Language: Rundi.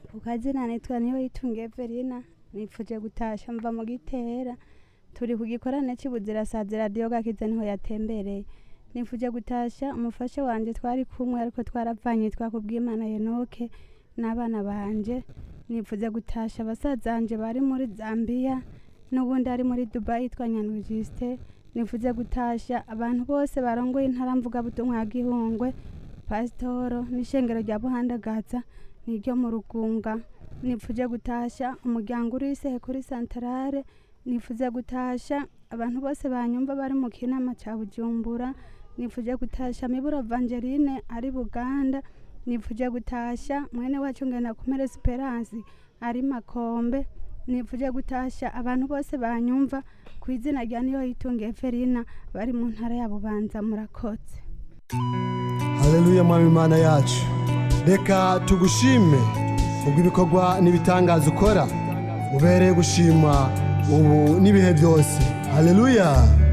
ku kazina nitwa niyo yitungiye Verina nifuje gutasha mva mu gitera turi ku gikorane cy'ubuzirasazi radiyo gakiza niho yatembereye nifuje gutasha umufasha wanje twari kumwe ariko twaravanye yitwa kubwimana Yenoke n'abana banje nifuje gutasha basaza banje bari muri Zambia n'ubundi ari muri Dubai yitwa Nyandwi Justin nifuze gutasha abantu bose barongoye intara mvugabutumwa ya Gihungwe pasitoro n'ishengero rya buhandagaza niryo mu rugunga nifuje gutasha umuryango uri isehe kuri santarare nifuze gutasha abantu bose banyumva bari mu kinama cya bujumbura nifuje gutasha miburo evangeline ari buganda nifuje gutasha mwene wacu ngenda kumera esperance ari makombe nifuje gutasha abantu bose banyumva ku izina rya niyo yitungiye ferina bari mu ntara ya bubanza murakoze haleluya mwami imana yacu reka tugushime kubw'ibikorwa n'ibitangaza ukora ubereye gushima ubu n'ibihe byose haleluya